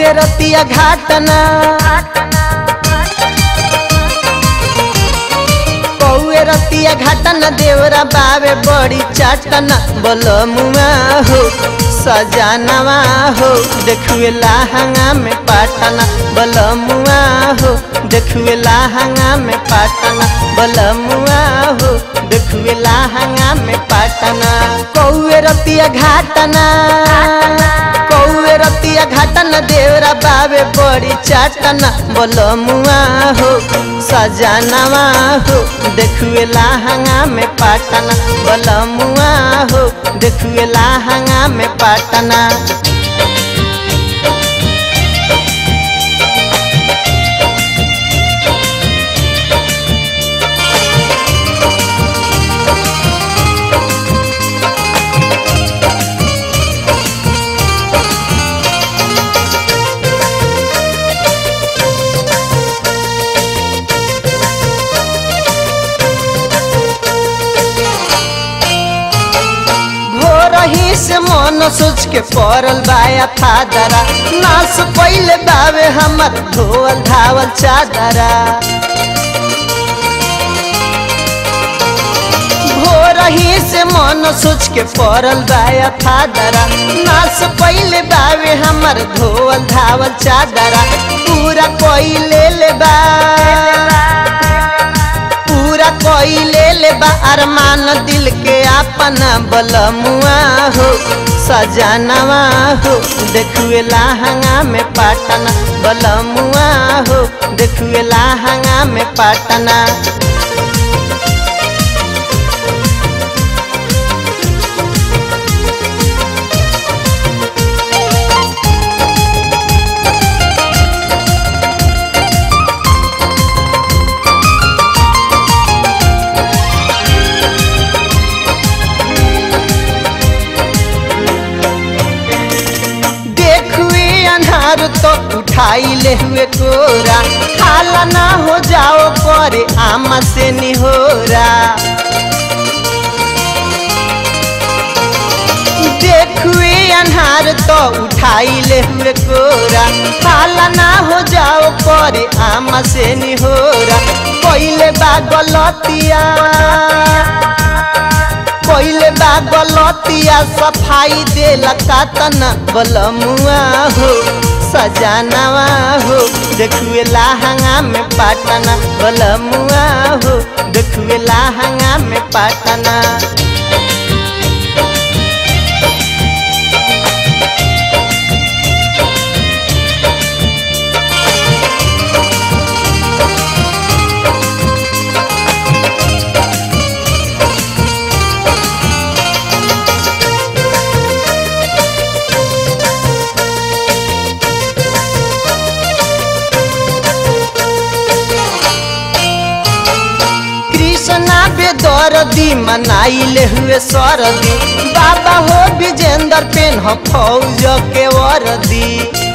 कौए रतिया घाटना कौए रतिया घाटना देवरा बावे बड़ी चाटना बोलो मुआ हो सजानवा हो देखुए लाहंगा में पाटना बोलो मुआ हो देखुए लाहंगा में पाटना बोलो मुआ हो देखुए लाहंगा में पाटना कौए रतिया घाटना कौए रतिया घाटना देवरा बावे बड़ी चाटना बोलो मुआ हो सजानवा हो देखुए लाहंगा में पाटना बोलो मुआ हो देखुए लाहंगा में पाटना भोरही से मन सोच के पड़ल बाया थादरा नास पहले बावे हमर धोवल धावल चादरा भोरही से मन सोच के पड़ल बाया थादरा नास पहले बावे हमर धोवल धावल चादरा पूरा कोई ले ले बा पूरा कोई ले ले बा अरमान दिल के अपना बलमुआ हो सजानवा हो देखुए लाहंगा में पाटना बलमुआ हो देखुए लाहंगा में पाटना देखुए अनहार तो उठाई ले हुए कोरा खाला ना हो जाओ करे आमा से निहोरा देखुए अनहार तो उठाई ले हुए कोरा खाला ना हो जाओ करे आमा से निहोरा पहले बा गलतिया पहले बा गलतिया सफाई देला कातना बलमुआ हो सजानवा हो देखुए लाहंगा में पाटना बलमुआ हो देखुए लाहंगा में पाटना कृष्णा बेदरदी मनाइले हुए सरदी बाबा हो विजेंद्र पेन हो फौज के वरदी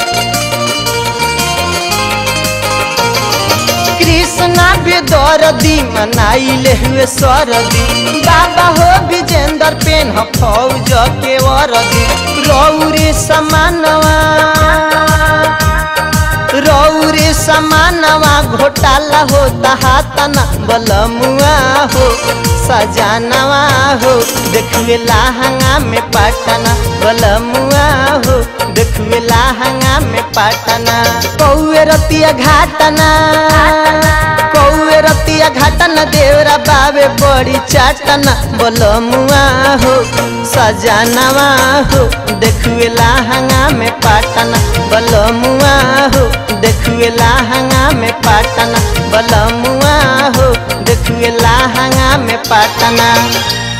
कृष्णा बेदरदी मनाइले हुए सरदी बाबा हो विजेंद्र पेन हो फौज के वरदी रौरे समानवा रौरे समानवा घोटाला होता हाथना बलमुआ हो सजानवा हो देखुए लाहंगा में पाटना बलमुआ हो देखुए लाहंगा में पाटना कौए रतिया घाटना कौए रतिया घाटना देवरा बाबे बड़ी चाटना बलमुआ हो सजानवा हो देखुए लाहंगा में पाटना बलमुआ हो देखुए लाहंगा में पाटना बलमुआ हो देखुए लाहंगा में पाटना